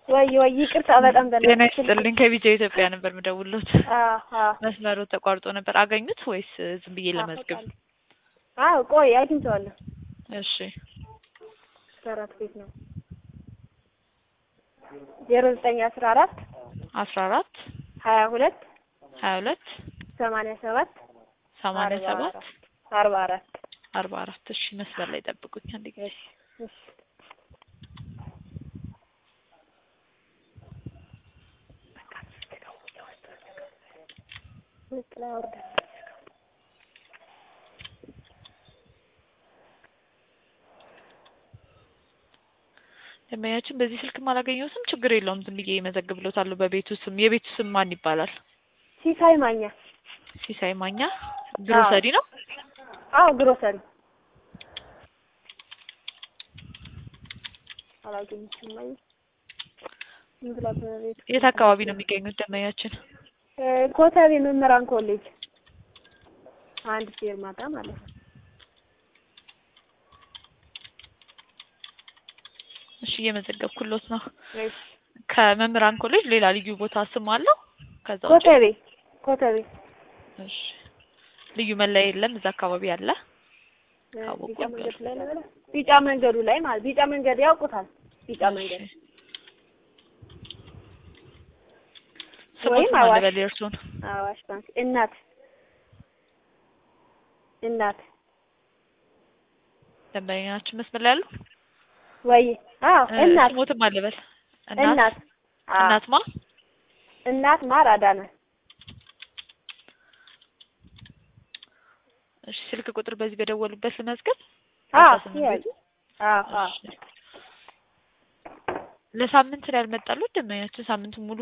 ወይ ወይ ይቅርታ በጣም ጤና በእናትሽ ይስጥልኝ ከቢጃ ኢትዮጵያ ነበር የምደውልዎት። አዎ አዎ መስመሩ ተቋርጦ ነበር። አገኙት ወይስ ዝም ብዬ ለመዝገብ? አዎ ቆይ አግኝቼዋለሁ። እሺ አራት ቤት ነው ዜሮ ዘጠኝ አስራ አራት አስራ አራት ሀያ ሁለት ሀያ ሁለት ሰማንያ ሰባት ሰማንያ ሰባት አርባ አራት አርባ አራት እሺ መስመር ላይ ጠብቁኝ አንድ ጊዜ እሺ ደንበኛችን በዚህ ስልክም አላገኘሁትም። ችግር የለውም ዝም ብዬ እመዘግብሎታለሁ በቤቱ ስም። የቤቱ ስም ማን ይባላል? ሲሳይ ማኛ ሲሳይ ማኛ ግሮሰሪ ነው። አዎ ግሮሰሪ አላገኘችም ማየ ምን ብላ በቤት የት አካባቢ ነው የሚገኙት ደንበኛችን? እ ኮተቤ መምህራን ኮሌጅ አንድ ፌርማታ ማለት ነው። እሺ እየመዘገብኩሎት ነው። እሺ ከመምህራን ኮሌጅ ሌላ ልዩ ቦታ ስም አለው? ከዛ ውጪ ኮተቤ ኮተቤ እሺ ልዩ መለያ የለም እዛ አካባቢ አለ? እ ካወቁ ቢጫ መንገድ ላይ ነው ቢጫ መንገዱ ላይ ማለት ቢጫ መንገድ ያውቁታል። ቢጫ መንገድ እሺ። ስሞት ወይም ማን አዋሽ ልበል የእርሶን? አዋሽ ባንክ እናት እናት ደንበኛችን መስመር ላይ ያሉ? ወይ አዎ እ እናት ስሞትም ማን ልበል? እናት አዎ እናት ማ? እናት ማር አዳነ እሺ ስልክ ቁጥር በዚህ በደወሉበት ልመዝገብ? አዎ አስራ ስምንት ይያዝ ቤቱ? አዎ አዎ እሺ። ለሳምንት ነው ያልመጣሉት ደንበኛችን ሳምንት ሙሉ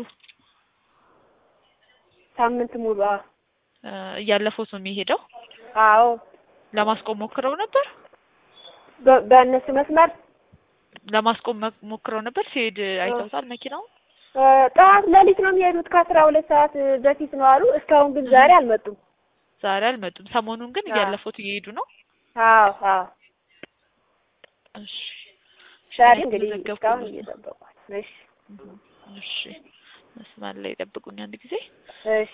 ሳምንት ሙሉ አዎ እ እያለፈውት ነው የሚሄደው። አዎ ለማስቆም ሞክረው ነበር? በ- በእነሱ መስመር ለማስቆም መ- ሞክረው ነበር? ሲሄድ አይተውታል መኪናው? እ ጠዋት ሌሊት ነው የሚሄዱት ከአስራ ሁለት ሰዓት በፊት ነው አሉ። እስካሁን ግን ዛሬ አልመጡም። ዛሬ አልመጡም። ሰሞኑን ግን አዎ። እያለፉት እየሄዱ ነው። አዎ አዎ እሺ ዛሬ እሺ፣ እንግዲህ መዘገብኩ እስካሁን ነው። እየጠበቋል። እሺ እሺ መስመር ላይ ጠብቁኝ አንድ ጊዜ። እሺ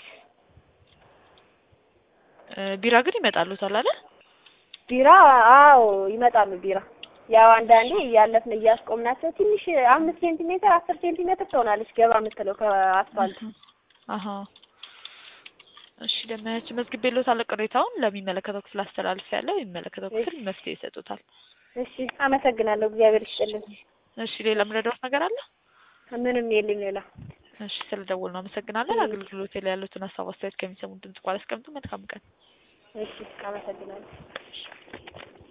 እ ቢራ ግን ይመጣሉታል አይደል? ቢራ አዎ ይመጣሉ። ቢራ ያው አንዳንዴ እያለፍን እያስቆምናቸው ትንሽ አምስት ሴንቲሜትር አስር ሴንቲሜትር ትሆናለች ገባ የምትለው ከአስፋልት አሀ እሺ ደመያችን መዝግቤልዎታለሁ። ቅሬታውን ለሚመለከተው ክፍል አስተላልፌያለሁ። የሚመለከተው ክፍል መፍትሄ ይሰጡታል። እሺ አመሰግናለሁ። እግዚአብሔር ይስጥልን። እሺ ሌላ ምረዳዎት ነገር አለ? ምንም የለኝ ሌላ። እሺ ስለደወሉ አመሰግናለን። አገልግሎት ላይ ያሉትን ሀሳብ አስተያየት ከሚሰሙን ድምጽ ቃል አስቀምጡ። መልካም ቀን። እሺ አመሰግናለሁ።